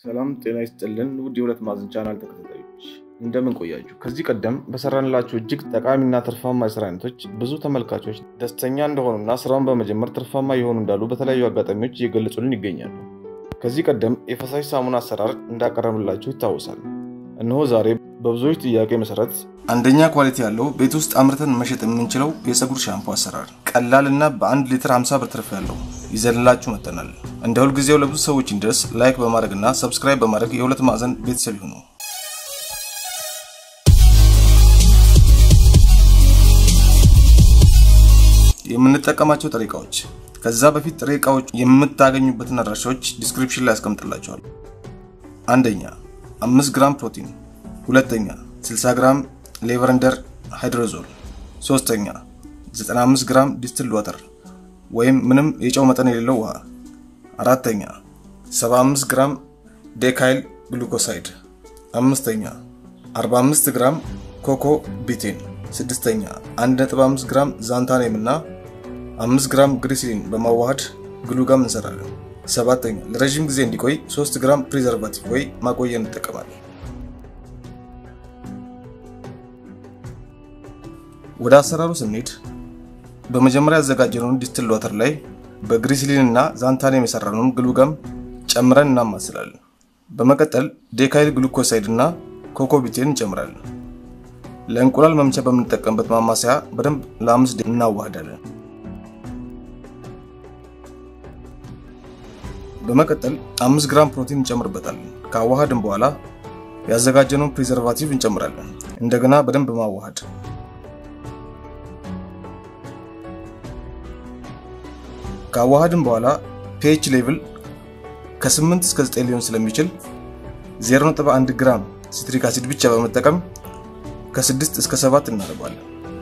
ሰላም ጤና ይስጥልን ውድ የሁለት ማዕዘን ቻናል ተከታታዮች እንደምን ቆያችሁ? ከዚህ ቀደም በሰራንላችሁ እጅግ ጠቃሚና ትርፋማ የስራ አይነቶች ብዙ ተመልካቾች ደስተኛ እንደሆኑና ስራውን በመጀመር ትርፋማ የሆኑ እንዳሉ በተለያዩ አጋጣሚዎች እየገለጹልን ይገኛሉ። ከዚህ ቀደም የፈሳሽ ሳሙና አሰራር እንዳቀረብላችሁ ይታወሳል። እነሆ ዛሬ በብዙዎች ጥያቄ መሰረት አንደኛ ኳሊቲ ያለው ቤት ውስጥ አምርተን መሸጥ የምንችለው የፀጉር ሻምፖ አሰራር ቀላል እና በአንድ ሊትር 50 ብር ትርፍ ያለው ይዘንላችሁ መጥተናል። እንደ ሁልጊዜው ለብዙ ሰዎች እንዲደርስ ላይክ በማድረግ እና ሰብስክራይብ በማድረግ የሁለት ማዕዘን ቤተሰብ ይሁኑ። የምንጠቀማቸው ጥሬ እቃዎች ከዛ በፊት ጥሬ እቃዎች የምታገኙበትን አድራሻዎች ዲስክሪፕሽን ላይ ያስቀምጥላቸዋል። አንደኛ 5 ግራም ፕሮቲን፣ ሁለተኛ 60 ግራም ሌቨረንደር ሃይድሮዞል፣ ሶስተኛ 95 ግራም ዲስትል ዋተር ወይም ምንም የጨው መጠን የሌለው ውሃ፣ አራተኛ 75 ግራም ዴካይል ግሉኮሳይድ፣ አምስተኛ 45 ግራም ኮኮ ቢቴን፣ ስድስተኛ 1.5 ግራም ዛንታኔም እና 5 ግራም ግሪሲሊን በማዋሃድ ግሉጋም እንሰራለን። ሰባተኛ ለረዥም ጊዜ እንዲቆይ 3 ግራም ፕሪዘርቫቲቭ ወይ ማቆያ እንጠቀማለን። ወደ አሰራሩ ስንሄድ በመጀመሪያ ያዘጋጀነውን ዲስትል ዋተር ላይ በግሪሲሊን እና ዛንታኔም የሰራነውን ግሉጋም ጨምረን እናማስላለን። በመቀጠል ዴካይል ግሉኮሳይድ እና ኮኮቢቴን እንጨምራለን። ለእንቁላል መምቻ በምንጠቀምበት ማማሰያ በደንብ ለአምስት ደቂቃ እናዋህዳለን። በመቀጠል አምስት ግራም ፕሮቲን እንጨምርበታለን። ከአዋሃድን በኋላ ያዘጋጀነውን ፕሪዘርቫቲቭ እንጨምራለን። እንደገና በደንብ ማዋሃድ ከአዋሃድን በኋላ ፒኤች ሌቭል ከ8 እስከ 9 ሊሆን ስለሚችል 0.1 ግራም ሲትሪክ አሲድ ብቻ በመጠቀም ከ6 እስከ 7 እናደርገዋለን።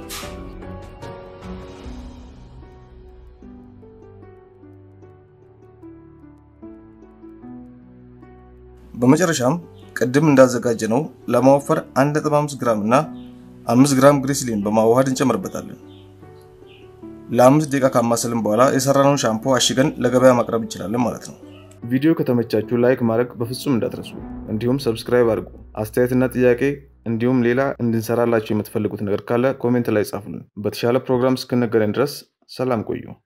በመጨረሻም ቅድም እንዳዘጋጀ ነው ለማወፈር 1.5 ግራም እና 5 ግራም ግሪስሊን በማዋሃድ እንጨምርበታለን። ለአምስት ደቂቃ ካማሰልን በኋላ የሰራነውን ሻምፖ አሽገን ለገበያ ማቅረብ እንችላለን ማለት ነው። ቪዲዮ ከተመቻችሁ ላይክ ማድረግ በፍጹም እንዳትረሱ፣ እንዲሁም ሰብስክራይብ አድርጉ። አስተያየትና ጥያቄ እንዲሁም ሌላ እንድንሰራላችሁ የምትፈልጉት ነገር ካለ ኮሜንት ላይ ጻፉልን። በተሻለ ፕሮግራም እስክንገናኝ ድረስ ሰላም ቆዩ።